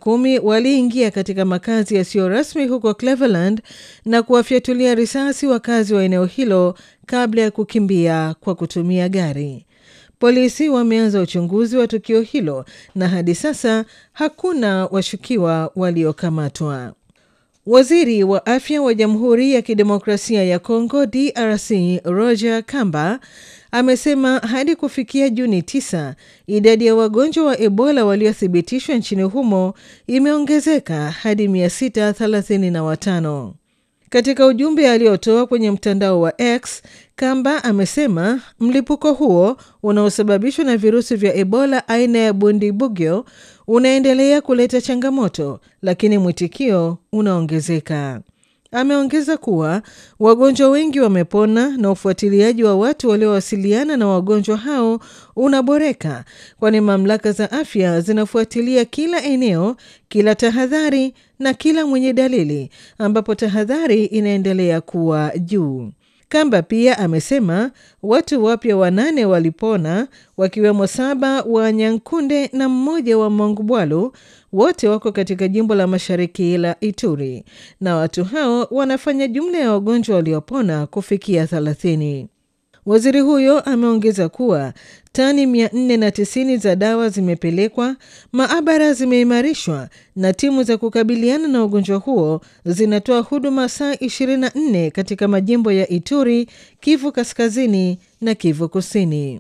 kumi waliingia katika makazi yasiyo rasmi huko Cleveland na kuwafyatulia risasi wakazi wa eneo hilo kabla ya kukimbia kwa kutumia gari. Polisi wameanza uchunguzi wa tukio hilo na hadi sasa hakuna washukiwa waliokamatwa. Waziri wa afya wa Jamhuri ya Kidemokrasia ya Kongo DRC Roger Kamba amesema hadi kufikia Juni 9 idadi ya wagonjwa wa Ebola waliothibitishwa nchini humo imeongezeka hadi 635. Katika ujumbe aliotoa kwenye mtandao wa X, Kamba amesema mlipuko huo unaosababishwa na virusi vya Ebola aina ya Bundibugyo unaendelea kuleta changamoto, lakini mwitikio unaongezeka. Ameongeza kuwa wagonjwa wengi wamepona na ufuatiliaji wa watu waliowasiliana na wagonjwa hao unaboreka, kwani mamlaka za afya zinafuatilia kila eneo, kila tahadhari na kila mwenye dalili, ambapo tahadhari inaendelea kuwa juu. Kamba pia amesema watu wapya wanane walipona wakiwemo saba wa Nyankunde na mmoja wa Mongubwalu, wote wako katika jimbo la mashariki la Ituri, na watu hao wanafanya jumla ya wagonjwa waliopona kufikia 30. Waziri huyo ameongeza kuwa tani 490 za dawa zimepelekwa, maabara zimeimarishwa na timu za kukabiliana na ugonjwa huo zinatoa huduma saa 24 katika majimbo ya Ituri, Kivu Kaskazini na Kivu Kusini.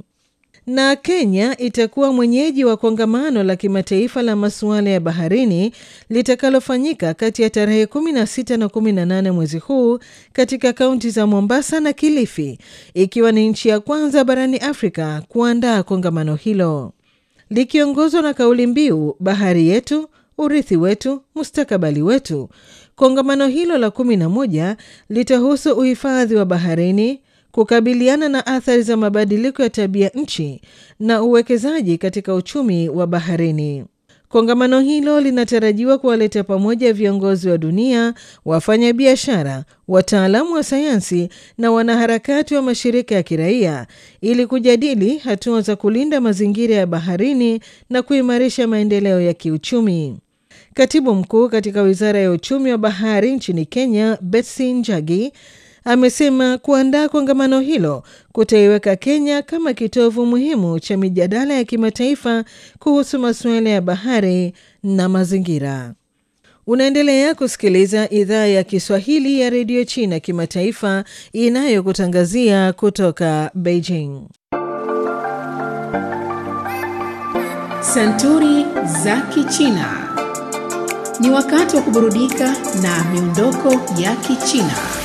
Na Kenya itakuwa mwenyeji wa kongamano la kimataifa la masuala ya baharini litakalofanyika kati ya tarehe 16 na 18 mwezi huu katika kaunti za Mombasa na Kilifi, ikiwa ni nchi ya kwanza barani Afrika kuandaa kongamano hilo likiongozwa na kauli mbiu bahari yetu, urithi wetu, mustakabali wetu. Kongamano hilo la 11 litahusu uhifadhi wa baharini kukabiliana na athari za mabadiliko ya tabia nchi na uwekezaji katika uchumi wa baharini. Kongamano hilo linatarajiwa kuwaleta pamoja viongozi wa dunia, wafanyabiashara, wataalamu wa sayansi na wanaharakati wa mashirika ya kiraia ili kujadili hatua za kulinda mazingira ya baharini na kuimarisha maendeleo ya kiuchumi. Katibu mkuu katika wizara ya uchumi wa bahari nchini Kenya, Betsy Njagi amesema kuandaa kongamano hilo kutaiweka Kenya kama kitovu muhimu cha mijadala ya kimataifa kuhusu masuala ya bahari na mazingira. Unaendelea kusikiliza idhaa ya Kiswahili ya redio China kimataifa inayokutangazia kutoka Beijing. Santuri za Kichina. Ni wakati wa kuburudika na miondoko ya Kichina.